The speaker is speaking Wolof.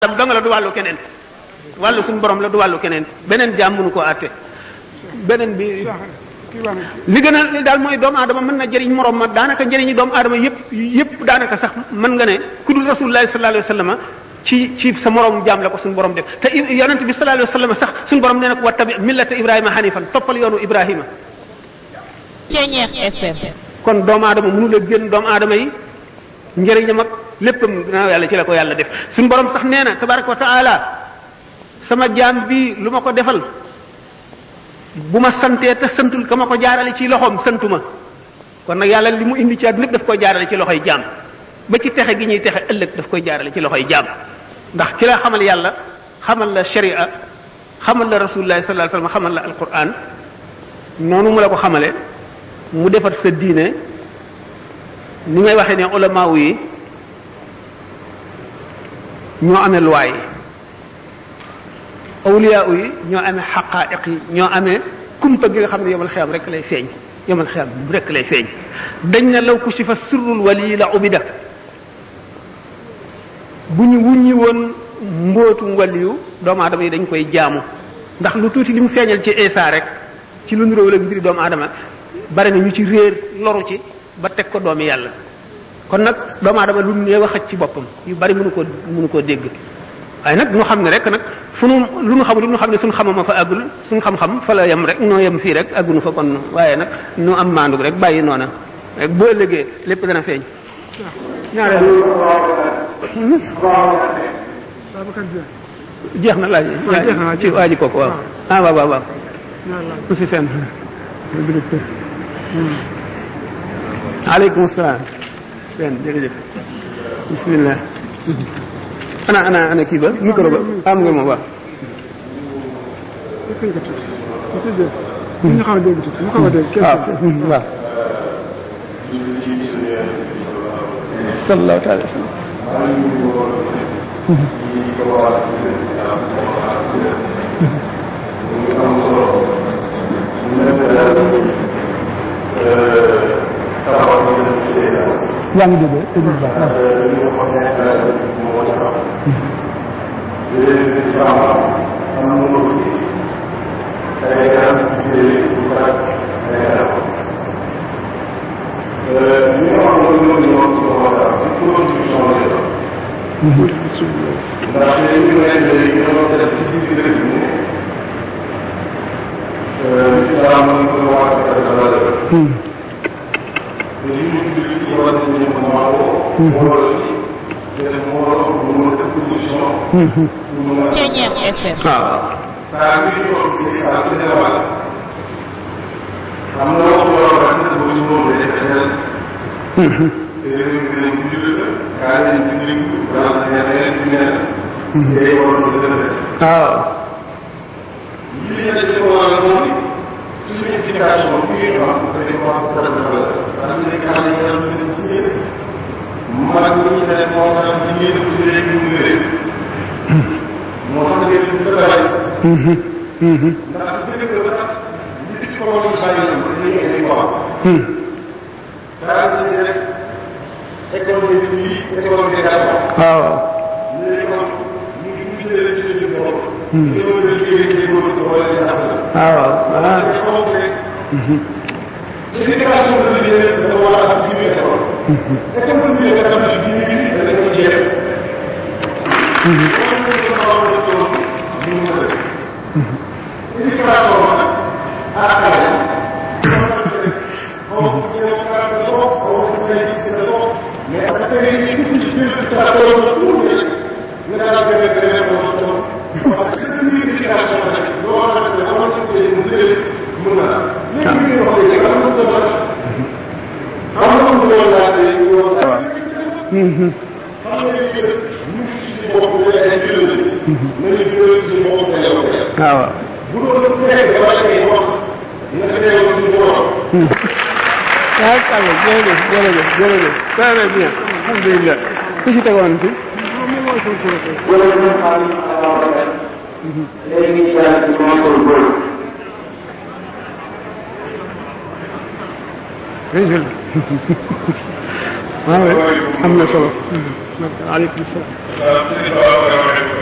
lam dong la du wàllu keneen wàllu suñu borom la du wàllu keneen beneen jaam mënu koo àtte beneen bi li gën a li daal mooy doomu aadama mën na jëriñ morom ma daanaka njëriñu doomu aadama yëpp yëpp daanaka sax mën nga ne ku dul rasulullahi sallallahu alayhi wa sallam ci ci sa morom jaam la ko suñu borom def te yonent bi sallallahu alayhi wa sallam sax suñu borom nee na ko wattabi millata ibrahima hanifan toppal yoonu ibrahima Ceeñeex FM. kon doomu aadama mënu la génn doomu aadama yi njëriñam ak léppam ginnaaw yàlla ci la ko yàlla def suñu borom sax nee na tabaraka wa taala sama jaam bi lu ma ko defal bu ma santee te santul ka ma ko jaarale ci loxoom santuma kon nag yàlla li mu indi ci àdduna lépp daf koy jaarale ci loxoy jaam ba ci texe gi ñuy texe ëllëg daf koy jaarale ci loxoy jaam ndax ki la xamal yàlla xamal la sharia xamal la rasulullah sallallahu alayhi wasallam xamal la alquran noonu mu la ko xamale mu defar sa diine ni ngay waxee ne ulamaaw yi ñoo amee luwaay yi awliyaa yi ñoo amee xaqaa'iq yi ñoo amee kumpa gi nga xam ne yomal xiyam rek lay feeñ yomal xiyam rek lay feeñ dañ na law kushifa sirrul wali la ubida bu ñu wuññi woon mbootum waliyu doomu aadama yi dañ koy jaamu ndax lu tuuti li mu feeñal ci Isa rek ci lu niróo la mbiri doomu aadama bari na ñu ci réer loru ci ba teg ko doomi yàlla kon nag doomu aadama lu néew a xaj ci boppam yu bari mënu ko mënu koo dégg waaye nag ñu xam ne rek nag fu nu lu nu xamul lu nu xam ne suñu xamama fa àggul suñu xam-xam fa la yem rek noo yem fii rek àggunu fa kon waaye nag nu am maandu rek bàyyi noona rek boo ëllëgee lépp dana feeñ ñaareel jeex na laaj ci waa ji kooku waaw ah waaw waaw waaw monsieur Sène aleykum salaam Sène jërëjëf bismillah ana ana ana kii ba micro ba am nga moom waaw waaw waaw sallallahu taala yaa ngi dégg dégg bu baax Ceeñeex FM. waaw waaw waaw waaw waaw waaw waaw kàlla jërëjëf jërëjëf jërëjëf très bien alhamdulilah ku ci tegoon fi waaw am na solo aleykum salaam